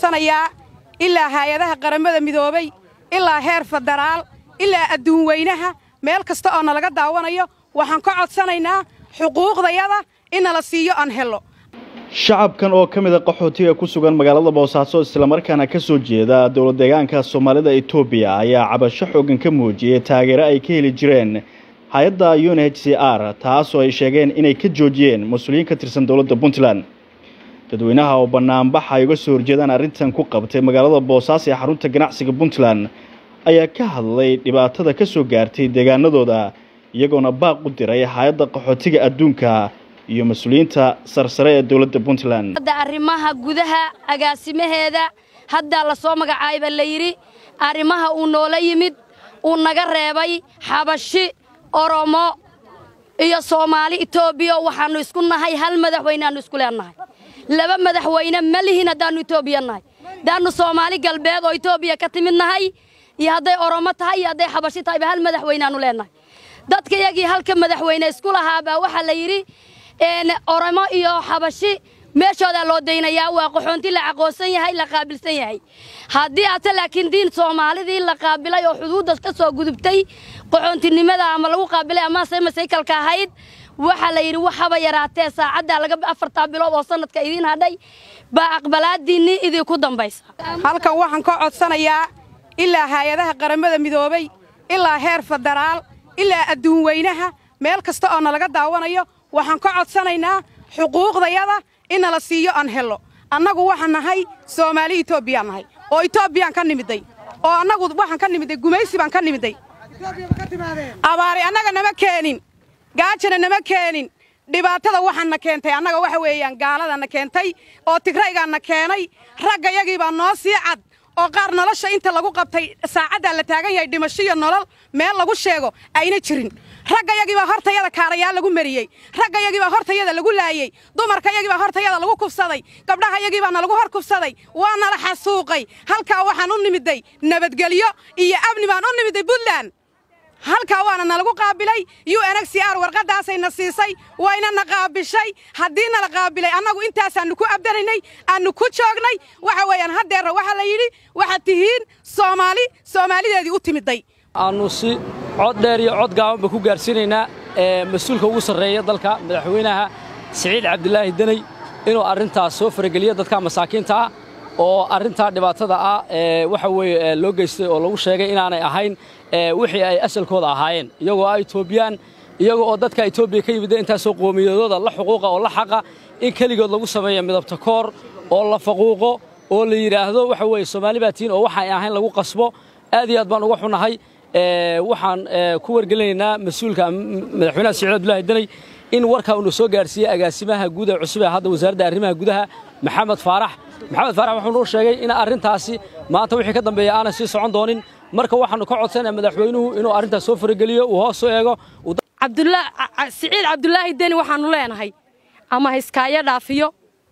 codsanayaa ilaa haayadaha qaramada midoobay ilaa heer federaal ilaa adduun weynaha meel kasta oo nalaga daawanayo waxaan ka codsanaynaa xuquuqdayada in nala siiyo aan hello shacabkan oo ka mid a qaxootiga ku sugan magaalada boosaaso islamarkaana ka soo jeeda dowlad deegaanka soomaalida etoobiya ayaa cabasho xoogan ka muujiyey taageero ay ka heli jireen hay-adda un h c r taasoo ay sheegeen inay ka joojiyeen mas-uuliyiin ka tirsan dowladda puntland dadweynaha oo banaanbax ay uga soo horjeedaan arrintan ku qabtay magaalada boosaaso ee xarunta ganacsiga puntland ayaa ka hadlay dhibaatada ka soo gaartay deegaanadooda iyagoona baaq u diray hay-adda qaxootiga adduunka iyo mas-uuliyiinta sarsare ee dowladda puntland hadda arrimaha gudaha agaasimaheeda haddaa la soo magacaayba la yidhi arrimaha uu noola yimid uu naga reebay xabashi oromo iyo soomaali etoobiya waxaannu isku nahay hal madaxweyne aannu isku leennahay laba madaxweyne ma lihin haddaannu etoobiya nahay haddaannu soomaali galbeed oo etoobiya ka timid nahay iyo hadday oromo tahay iyo hadday xabashi tahayba hal madaxweyne aannu leennahay dadka iyagii halka madaxweyne isku lahaabaa waxaa la yidhi oromo iyo xabashi meeshoodaa loo daynayaa waa qaxoonti la caqoonsan yahay la qaabilsan yahay haddii ate laakiin diin soomaalidii la qaabilay oo xuduudda ka soo gudubtay qaxoontinimada ama lagu qaabilay amase masaykalka ahayd waxaa la yidhi waxaba yaraatee saacaddaa laga afartaa bilood oo sanadka idiin hadhay baa aqbalaadiinnii idinku dambaysa halkan waxaan ka codsanayaa ilaa haayadaha qaramada midoobay ilaa heer federaal ilaa adduun weynaha meel kasta oo nalaga daawanayo waxaan ka codsanaynaa xuquuqdayada in nala siiyo aan hello annagu waxaan nahay soomaali etoobiyaan nahay oo etoobiyaan ka nimidday oo annagu waxaan ka nimidday gumaysi baan ka nimidday abaari annaga nama keenin gaajana nama keenin dhibaatada waxaanna keentay annaga waxa weeyaan gaaladanna keentay oo tigraygaanna keenay ragga yagii baa noo sii cad oo qaar nolosha inta lagu qabtay saacaddaa la taagan yahay dhimasho iyo nolol meel lagu sheego ayna jirin ragga yagiibaa hortayada kaarayaal lagu mariyey ragga yagiibaa hortayada lagu laayey dumarka yagiibaa hortayada lagu kufsaday gabdhaha yagiibaana lagu hor kufsaday waa nala xasuuqay halkaa waxaan u nimidday nabadgelyo iyo amni baan u nimidday puntland halkaa waana nalagu qaabilay u n x r warqaddaasayna siisay waynana qaabishay haddii nala qaabilay annagu intaasaannu ku abdanaynay aannu ku joognay waxa weeyaan haddeerra waxaa la yidhi waxaad tihiin soomaali soomaalideedii u timidday aannu si cod dheer iyo cod gaabanba ku gaarsiinaynaa mas-uulka ugu sarreeya dalka madaxweynaha siciid cabdilaahi deney inuu arrintaas soo farageliyo dadka masaakiinta ah oo arrintaa dhibaatada ah waxa weeye loo geystay oo lagu sheegay inaanay ahayn wixii ay asalkooda ahaayeen iyagoo ah etoobiyaan iyagoo oo dadka etoobiya ka yimidda intaasoo qoomiyadooda la xuquuqa oo la xaqa in keligood lagu sameeyo midabta koor oo la faquuqo oo la yidhaahdo waxa weeye soomaali baa tihiin oo waxaan ahayn lagu qasbo aad iyo aad baan uga xunahay waxaan ku wargelinaynaa mas-uulka madaxweynaha siciid abdullaahi deney in warkaa uuna soo gaarsiiyey agaasimaha guud ee cusub ee hadda wasaaradda arrimaha gudaha maxamed faarax maxamed faarax wuxuu noo sheegay in arrintaasi maanta wixii ka dambeeya aanay sii socon doonin marka waxaannu ka codsanaya madaxweynuhu inuu arrintaas soo farageliyo uu hoos u eego siciid cabdulaahi deni waxaannu leenahay ama hiskaayo dhaafiyo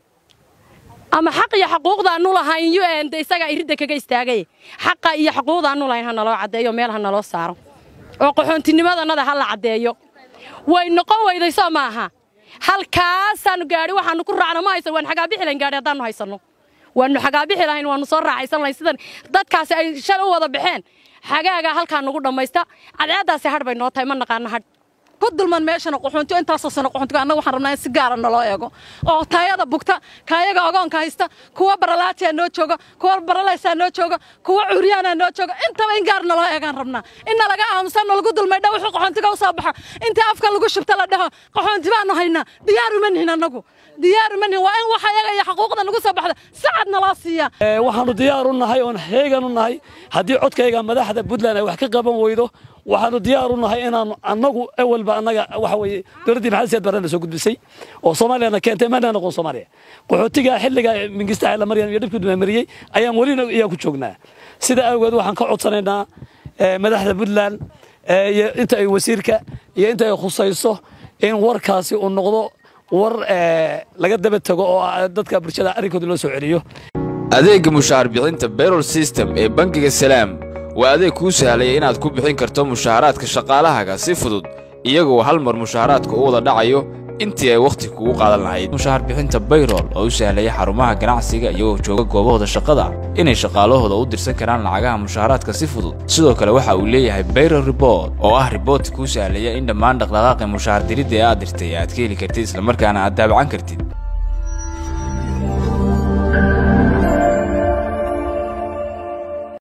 ama xaq iyo xaquuqdaannu lahayn un isagaa iridda kaga istaagay xaqa iyo xaquuqdaannu lahayn ha naloo caddeeyo meel ha naloo saaro oo qaxoontinimadaannada ha la caddeeyo way noqon weyday soo maaha halkaasaannu gaadhi waxaannu ku raacna ma haysan waan xagaabixi lahayn gaadhi haddaannu haysanno waannu xagaabixi lahayn waannu soo raacaysan lahayn sidan dadkaasi ay shalay u wada baxeen xagaagaa halkaa nugu dhammaysta cadceeddaasi hadh bay noo tahay ma naqaano hadh ku dulman meeshana qaxoontiyo intaasoo sano qaxoontiga annaga waxaan rabnaa in si gaara naloo eego oo taayada bugta kaayaga ogoonka haysta kuwa baralaatiyaa noo jooga kuwa baralaysaa noo jooga kuwa curyaanaa noo jooga intaba in gaar naloo eegaan rabnaa in nalaga aamusan nalagu dulmay dha wuxuu qaxoontiga u soo baxo intii afka lagu shubta la dhaho qaxoonti baanu haynaa diyaaru ma nihin annagu diyaaru ma nihin waa in waxa yaga iyo xaquuqda nagu soo baxda sacad naloo siiya waxaannu diyaar u nahay oon heegan u nahay haddii codkayga madaxda puntland ay wax ka qaban weydo waxaannu diyaar u nahay inaannu annagu awalba annaga waxa weeye dowladdii maxamed siyaad barrena soo gudbisay oo soomaaliyana keentay mana noqon soomaaliya qaxootiga xilliga mingista xeella maryan iyo dhibkii dumamariyey ayaan welina iyaa ku joognaa sida awgeed waxaan ka codsanaynaa madaxda puntland iyo inta ay wasiirka iyo inta ay khusayso in warkaasi uu noqdo war laga daba tago oo dadka bulshada arrinkooda loo soo celiyo adeegga mushaar bixinta bayrol system ee bangiga salaam waa adeeg kuu sahlaya inaad ku bixin karto mushaaraadka shaqaalahaaga si fudud iyagoo hal mar mushaaraadka u wada dhacayo intii ay wakhti kugu qaadan lahayd mushaahar bixinta bayrol oo u sahlaya xarumaha ganacsiga iyagoo jooga goobahooda shaqada inay shaqaalahooda u dirsan karaan lacagaha mushaaharaadka si fudud sidoo kale waxa uu leeyahay bayrol report oo ah riboortka kuu sahlaya in dhammaan dhaqdhaqaaqi mushaahar diridda ee aad dirtay aad ka heli kartid islamarkaana aad daabacan kartid